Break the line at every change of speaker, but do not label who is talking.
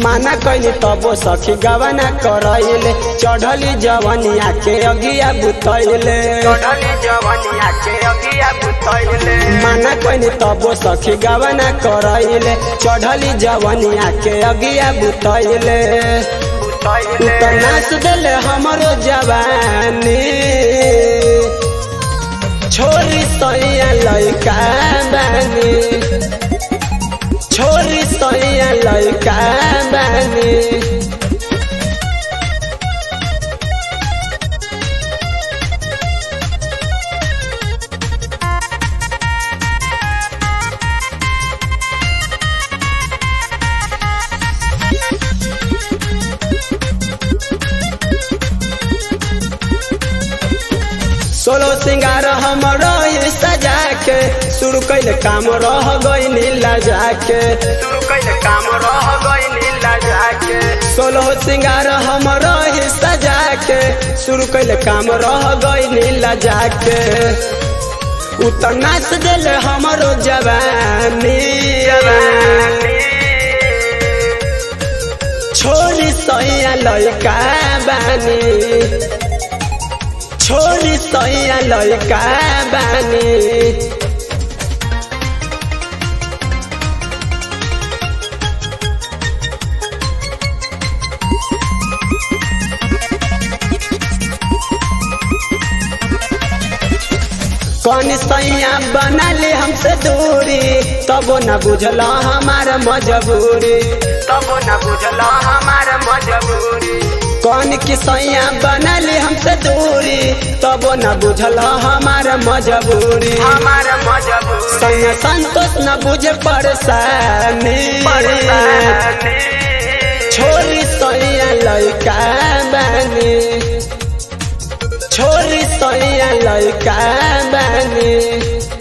माना कैली तबो सखी गवना करैले चढ़ली जवनिया के अगिया बुतैले
चढ़ली जवनिया के अगिया बुतैले
माना कैली तबो सखी गवना करैले चढ़ली जवनिया के अगिया बुतैले
बुतैले
त नाच देले हमरो जवानी छोरी सैया लैका बानी छोरी सैया लैका बानी सोलो सिंगार हमरो ही सजा के शुरू कैले काम रह गई लजा के
शुरू कैले काम रह गई नीला जाके
सोलो सिंगार हमरो ही सजा के शुरू कैले काम रह गई लजा के उतर नाच देले हमरो जवानी छोरी सैया लैका बानी छोरी सैया लैका बानी कौन सैया बना ले हमसे दूरी तबो न बुझला हमार मजबूरी
तब न बुझला हमार मजबूरी
कौन की सैया बना ले हमसे दूरी तबो न बुझला हमार मजबूरी
हमार मजबूरी
सैया संतोष न बुझे परेशानी
परेशानी
छोरी सैया लैका बानी छोरी सैया लैका बानी